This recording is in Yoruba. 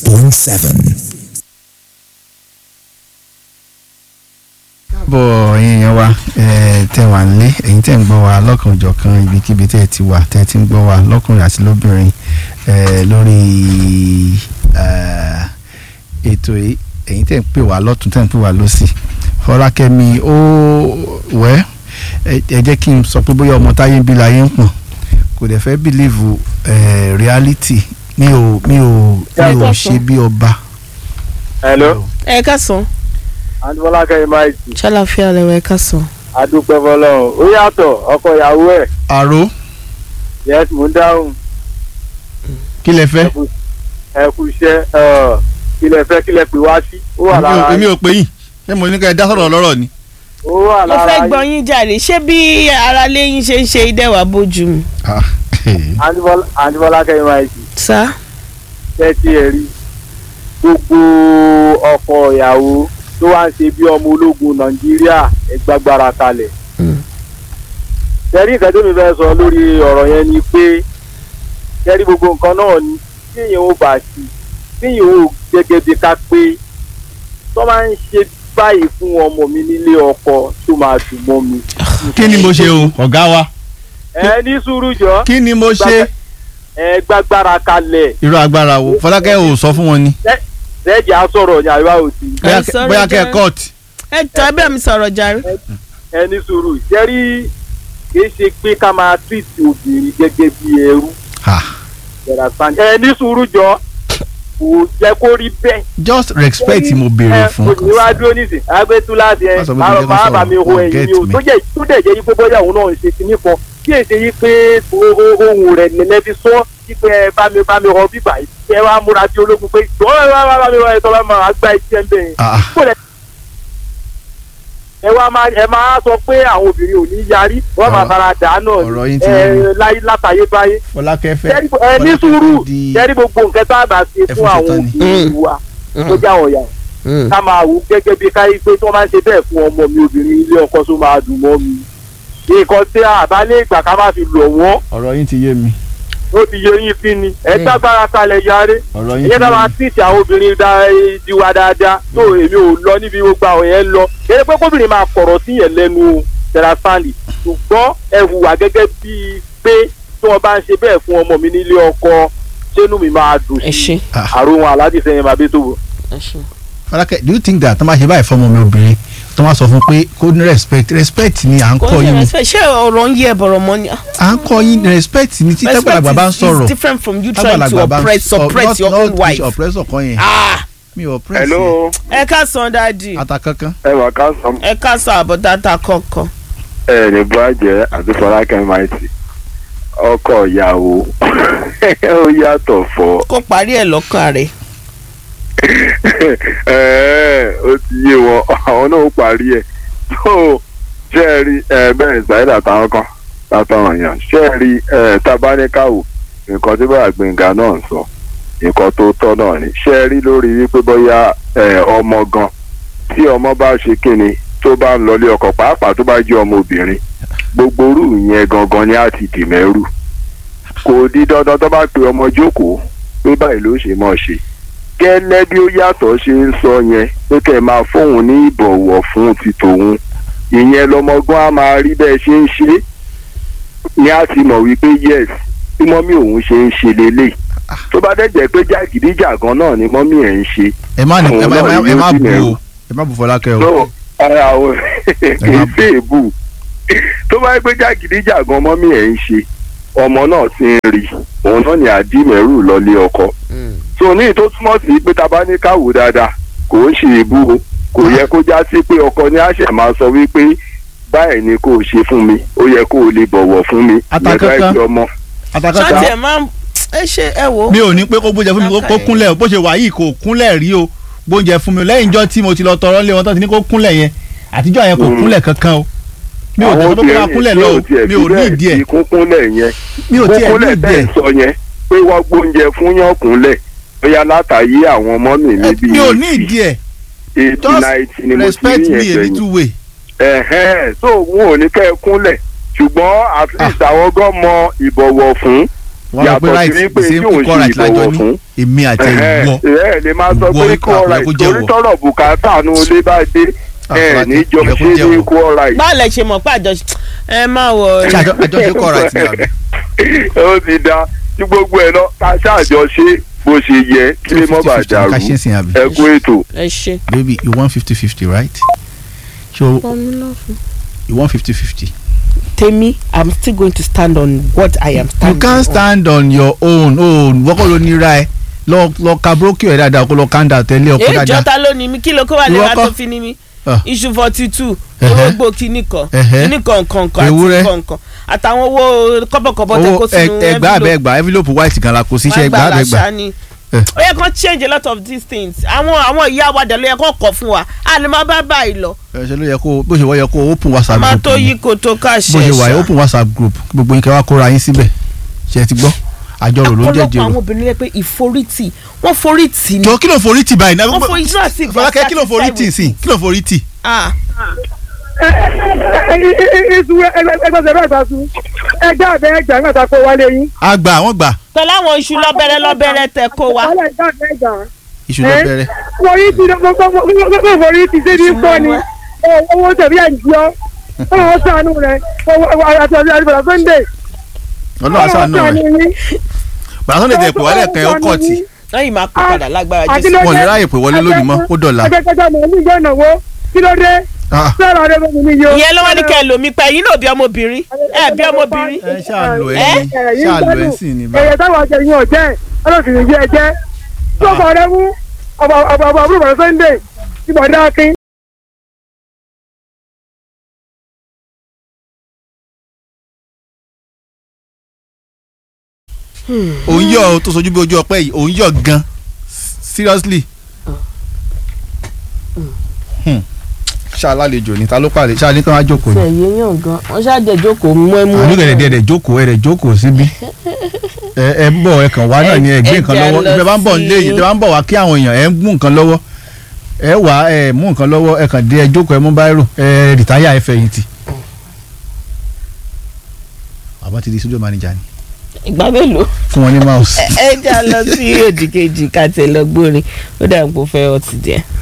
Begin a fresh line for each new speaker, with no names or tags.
96.7.
bọ̀ ẹ̀yin èèyàn wa ẹ̀, tẹ́ wà nílé ẹ̀yin tẹ́ ń gbọ́ wa lọ́kàn òjọ̀kan ibikíbi tẹ́ ẹ ti wà tẹ́ ẹ ti ń gbọ́ wa lọ́kùnrin àti lóbìnrin ẹ̀, lórí ẹ̀, ètò yìí ẹ̀yin tẹ́ ń pè wá lọ́tún tẹ́ ń pè wá lọ́sì Fọlákẹ́mi ó wẹ́ ẹ ẹ jẹ́ kí n sọ pé bóyá ọmọ táyé ń bí láyé ń pọ̀n kò dẹ̀ fẹ́ bìlíìfù ẹ̀, reality mi ò mi ò mi ò ṣe bí ọba.
hello
ẹ káàsán
adúbọ́lá kẹ́yìn máa jì
ṣàlàfíà lẹwọ ẹ káàsán.
adúpẹ́ fọlọ́run ó yàtọ̀ ọkọ ìyàwó ẹ̀
àrò
yes mò ń dáhùn
kí lẹ fẹ́.
ẹ kú iṣẹ́ ẹ, kí lẹ fẹ́ kí lẹ pè wá sí ó wà lára
èmi
yín
ò pè yín ṣé mo ní ká ẹ dá sọ̀rọ̀ lọ́rọ̀ ni.
ó wà
mo
lára
fẹ́
yín
gbọ́ yín jàre ṣé bí aráalé yín ṣe ń ṣe ìdẹ́wà bójú mu.
Adúbọ́lá- adúbọ́lá kẹ́yìn máa jì
sá
tẹ́tí ẹ̀ rí gbogbo ọkọ ìyàwó tó wá ń ṣe bí ọmọ ológun nàìjíríà ẹgbàgbára kalẹ̀. tẹ́rí nǹkan tó mi fẹ́ sọ lórí ọ̀rọ̀ yẹn ni pé tẹ́rí gbogbo nǹkan náà ni tíyẹn ó bá sí tíyẹn ó gẹ́gẹ́ bí ká pé tó máa ń ṣe báyìí fún ọmọ mi nílé ọkọ tó máa dùn mọ́ mi.
kí ni mo ṣe o ọ̀gá wa
ẹ ní sùúrù jọ
kí ni mo ṣe
ẹ gbàgbára kalẹ̀
irú agbára wo Fọlákẹ́ ò sọ fún wọn ni
sẹ́ẹ̀jì á sọ̀rọ̀ ní àríwá òsì.
Bóyá-
Ẹ sọ̀rọ̀
bóyá kẹ́ ẹ
jẹ́.
court
ẹ tọ́ ẹ bẹ́ẹ̀ mi sọ̀rọ̀ jàre.
ẹ ní sùúrù jẹ́rí kì í ṣe pé ká máa tìtì obìnrin gẹ́gẹ́ bí ẹrú
Ah,
ẹ ní sùúrù jọ kò jẹ́ kó rí bẹ́ẹ̀.
just respect mo béèrè fún
ẹ kò ní wá dúró nísìn agbẹ́tú láti ẹ
Má sọ pé
máa
kí n jẹ́ kó
máa bà mí
sọ̀rọ̀,
ho ẹ̀yìn
get
mi o
me.
tó jẹ́ tó dẹ̀ jẹ́ yí pé bóyá òun náà ń ṣe kinní kan kí èsè yí pé o- o- ohun rẹ̀ nílẹ̀ fi sọ yí pé ẹ bá mi bá mi rọ bíbà yìí kí ẹ wá múra sí ológun pé jọ́ ẹ wá bá mi rọ ẹ tọ́ bá máa gbá iṣẹ́ ń bẹ̀yìn
Ah,
kó lẹ ẹ wá máa ẹ máa sọ pé àwọn obìnrin ò ní yarí wọn máa
Ọ̀rọ̀-
fara dà náà
ọ̀rọ̀ yín ti
ẹ
yé mi.
láyé látàyé báyé
Fọlákẹ́ fẹ́
Jẹ́rí- ẹ ní
Fọlákẹ́
sùúrù
fẹ́ di-
jẹ́rí gbogbo nǹkan tá a bá ṣe
Ẹ
fún
fún
àwọn
ṣetán ni.
obìnrin wa tó já ọ̀yà ká máa wò gẹ́gẹ́ bí káyé pé tí wọ́n máa ń ṣe bẹ́ẹ̀ fún ọmọ mi obìnrin ilé ọkọ tó máa dùn mọ́ mi nǹkan tí àbálẹ̀ ìgbà ká má fi lọ̀ wọ́n
ọ̀rọ̀ yín ti yé mi
ó ti yẹ yín sí ni ẹ dágbára kalẹ̀ yarí
ọ̀rọ̀ yín ti
ìyẹn náà
yé
máa
mi
tíìtì àwọn obìnrin dá- diwa dáadáa tó èmi ò lọ níbi gbogbo àwọn yẹn lọ eré pé kóbìnrin máa kọ̀rọ̀ sí yẹn lẹ́nu o tẹ̀ra stanley ṣùgbọ́n ẹ hùwà gẹ́gẹ́ bíi pé tí wọ́n bá ń ṣe bẹ́ẹ̀ fún ọmọ mi nílé ọkọ sínú mi máa dùn
ẹ
sí
ṣe
Ah.
àrùn aládìí sẹ́yìn máa bí tó wò.
ẹ ṣe.
Fọlákẹ́ do you think that tó máa ṣe báyìí fọmọ mi obìnrin tó máa sọ fún pé kó ní respect respect ni à ń
kò
kọ́
ṣe
yín ni
respect ṣé ọ̀rọ̀ ń yẹ bọ̀rọ̀ mọ́ ni.
à ń kọ́ yín respect ni tí tágbàlagbà bá ń
Respect is-
sọ̀rọ̀
is different from you trying to
tágbàlagbà bá ń
oppress
sọ-
suppress
not-
your
not
own wife.
oppressor kan yẹn
Ah,
mi ò oppress
hello
ẹ káàsán dáàdì
ata kankan
ẹ wà ká sàn.
ẹ káàsán àbọ̀dáta kọ̀ọ̀kan.
ẹ ní bàjẹ́ àti fọlákẹ́ máìtì ọkọ ìyàwó ó yàtọ̀ fọ́
kó parí ẹ̀ lọ́kàn rẹ̀.
ó ti yé wọn àwọn náà ó parí ẹ̀ tó ṣe é rí bẹ́ẹ̀ ṣáìdà táwọn kan látọ̀ràn yàn ṣe é rí tabaníkàwò nǹkan tí bàbá gbẹ̀ngà náà ń sọ nǹkan tó tọ́ náà ni ṣe é rí lórí wípé bóyá eh, ọmọ gan tí ọmọ bá ṣe kíni tó bá ń lọlé ọkọ pàápàá tó bá jẹ́ ọmọ obìnrin gbogbo orú yẹn gangan ni á ti dì mẹ́rù kò di dandan tó bá pe ọmọ jókòó pé báyìí ló ṣe mọ̀ ṣe gẹ́lẹ́ bí ó yàtọ̀ ṣe ń sọ yẹn pé kẹ́ ẹ máa fóun ní ìbọ̀wọ̀ fún ti tòun ìyẹn lọmọgbọ́n á máa rí bẹ́ẹ̀ ṣe ń ṣe ni á ti mọ̀ wípé yes bí mọ́mí òun ṣe ń ṣe lélẹ̀ tó bá dẹ̀ jẹ́ pé jàgídíjàgan náà ni mọ́mí ẹ̀ ń ṣe
ẹ má ní- ẹ má- ẹ má- ẹ má
Òun náà
bu
yóò
o ẹ má bu Fọlákẹ́ o
no ara àwọn kì í ṣe èbù tó bá yẹ pé jàgídíjàgan mọ́mí ẹ̀ ń ṣe ọmọ náà ti ń rí òun náà ní àdìmẹ́rù lọ́lé ọkọ so ní tó túmọ̀ sí pé ta bá ní káwò dáadáa kò ń ṣe èbù o kò yẹ kó já sí pé ọkọ ní àṣẹ máa sọ wípé báyìí ni kò ṣe fún mi ó yẹ kó o lè bọ̀wọ̀ fún mi
Àtàkànkàn.
ìyẹn bá ẹgbẹ́ ọmọ
ata
ṣáàtì
kankan
ẹ̀ máa ń ẹ ṣe ẹ wò.
mi ò ní pé kó gbóúnjẹ fún mi kó- kó kúnlẹ̀ o bó ṣe wà yìí kò kúnlẹ̀ rí o gbóúnjẹ fún mi lẹ́yìn ijọ́ tí mo ti lọ tọrọ lé wọn tó ti ní kó kúnlẹ̀ yẹn àtijọ́ yẹn kò
Mm.
kúnlẹ̀ kankan o mi ò tẹ̀ sọ pé kó máa kúnlẹ̀ lọ o mi ò ní ìdí ẹ̀
kúnkúnlẹ̀ yẹn
mi ò tiẹ̀ ní
kúnkúnlẹ̀
ìdí
bẹ́ẹ̀
ẹ̀
sọ yẹn pé wọ́n gbóúnjẹ fún yàn kúnlẹ̀ bóyá látàyé àwọn ọmọ mi
Ẹ,
níbi
mi ò ní ìdí ẹ̀
eighty
just
ninety ni mo ti
respect
rí
me
yẹn
a
gbẹ̀yìn
little way
ẹ̀hẹ́n so wọn ò ní kẹ́ ẹ kúnlẹ̀ ṣùgbọ́n at least àwọn gan mọ ìbọ̀wọ̀ fún
wọ́n rò pé
yàtọ̀
right
sí wípé
the
tí
same
òun
equal
ṣe
right lájọ
ìbọ̀wọ̀
ní
fún
èmi àti ìwọ
ẹ lè máa sọ
Ìwọ
pé
ikú
kú ọ̀rá
àpò ẹ̀kú
ìtorí
jẹ́wọ́.
tọrọ bùkátà nu ilé bá dé ẹ
Àpò
ní jọ
ẹ̀kú
ṣe
jẹ́wọ́.
ní kú ọ̀rá yìí.
báwo lẹ ṣe mọ̀ pé àjọṣe ẹ má wọ
ṣé àjọ- àjọṣe kọ́ right ni àbí.
ó ti da tí gbogbo ẹ lọ ká ṣàjọ ṣe bó ṣe yẹ kí lè mọ́ bàa
50-50
dàrú
ká ṣe é sìn àbí.
ẹ kú ètò.
ẹ ṣe.
baby you want fifty fifty right so you want fifty fifty.
tèmi i'm still going to stand on what i am
you
standing
can
on.
stand on your own own wọ́kọ̀ ló ní ra ẹ lọ lọ ka brókì ẹ̀ dáadáa kó lọ kanda tẹ́lẹ̀ ọkọ
èyí
dáadáa.
jọta ló ní mi kí ló kó wà lè
Ìwọ
wá
kọ́?
tó fi ní mi
Ah.
iṣu forty two
Ẹ̀hẹ́.
orógbó kìíní kan
Ẹ̀hẹ́.
kìíní kan kan kan
Ewúrẹ́.
àti kan kan àtàwọn owó kọ́bọ̀kọ́bọ̀ tẹ
owó
kó sínú
ẹ- ẹgbàá abẹ ẹgbàá envelope white gan la kò sí iṣẹ́ ẹgbàá abẹ ẹgbàá.
ni
Eh.
ó yẹ kán change a lot of these things àwọn àwọn ìyá wa dẹ̀ ló yẹ kán kọ̀ fún wa a lè má bá báyìí lọ
ẹ ṣe ló yẹ kó bó ṣe wọ́ yẹ kó open whatsapp
máa
group
tó
ni.
yí kó tó ká ṣe
bó ṣe wà yẹ
ṣá.
open whatsapp group gbogbo yín kẹ́ wá kóra yín síbẹ̀ ṣe ti gbọ́ àjọrò ló ń jẹ́
ọ̀pọ̀lọpọ̀ àwọn
jèrò.
obìnrin lẹ pé ìforítì wọ́n forítì ni
jọ kí ló forí tì báyìí náà
wọ́n forí tí wọ́n sì gbà
fọlákẹ́ kí ló forí tì sí kí ló forí tì.
ah
ìṣù ẹgbẹ́sẹ̀ bẹ́ẹ̀ bá sùn ẹgbẹ́ àbẹ́ ẹgbẹ́ àgbà tá a kó wálé yín.
a gbà wọ́n gbà
pẹ̀lú àwọn iṣu lọ́bẹ̀rẹ̀ lọ́bẹ̀rẹ̀ tẹ kó wa
wálé ẹgbẹ́ àbẹ́ ẹgbà.
iṣu ló bẹ̀rẹ̀.
wọ́n yìí ti gbogbo forí ti ṣe ní kọ́ ni owó tẹ̀bí ẹ̀ ń jọ ọ̀hún sànù rẹ̀ àti ọ̀dọ́ àdìbò sunday
ọlọ́run àṣà náà rẹ̀
yín.
bàtà sọ́nà ètò ìpè wálé kan ẹ̀ ó kọ̀ tì
lẹ́yìn máa kó padà lágbára
àti
jésù
ló
wọn ò ní
dé?
ráyè pè wọlé lónìí mọ́ ó dọ̀la.
akẹ́kọ̀ọ́ mọ̀ ní ìjọ ìnáwó kí ló dé
Ah,
sọ̀rọ̀ rẹ̀ mọ̀ mi yó.
ìyẹn ló wá ní kẹ́ ẹ lòmí pẹ́ yín náà bí ọmọbìnrin ẹ bí ọmọbìnrin
ẹ ṣáà lò ẹ
Eh?
ní ṣáà lò ẹ sì ní bá.
ẹ̀yẹ táwọn àjẹ yín ọ̀jẹ́ ọlọ́sìn yìí ẹ̀jẹ̀ tó kọ̀ rẹ̀ mú ọ̀bọ̀ ọ̀bọ̀ àbúrò bàbá sunday ìbọn dákin.
òun yọ ọ tó sojú bí ojú ọpẹ́ yìí òun yọ gan seriously. Hmm. ṣàlàlejò ní ta ló pàdé ṣáà ní kí wọ́n á jókòó ni.
ẹ̀yẹ yàn gan wọ́n ṣáàjẹ́ jókòó mú ẹ mú
àánú gẹ̀dẹ̀ díẹ̀ dẹ̀ jókòó ẹ̀ dẹ̀ jókòó síbí. ẹ ẹ ń bọ̀ ẹ kàn wá náà ni ẹ gbé
Ẹ-
nǹkan
ẹ jà
lọ́wọ́
lọ
ìfẹ́ bá ń bọ̀
sí-
nílé yìí ìfẹ́ bá ń bọ̀ wá kí àwọn èèyàn ẹ ń mú nǹkan lọ́wọ́ ẹ wà ẹ mú nǹkan lọ́wọ́ ẹ kàn dé ẹ jókòó ẹ mú báírò ẹ rìtáyà ẹ fẹ̀yìntì. àbá ti di studio manager ni
ìgbà mélòó
fún wọn ní mouse.
ẹ ẹ já lọ sí òdìkejì ká tẹ lọ gbórin ó dà ń pò fẹ́ ọtí díẹ̀.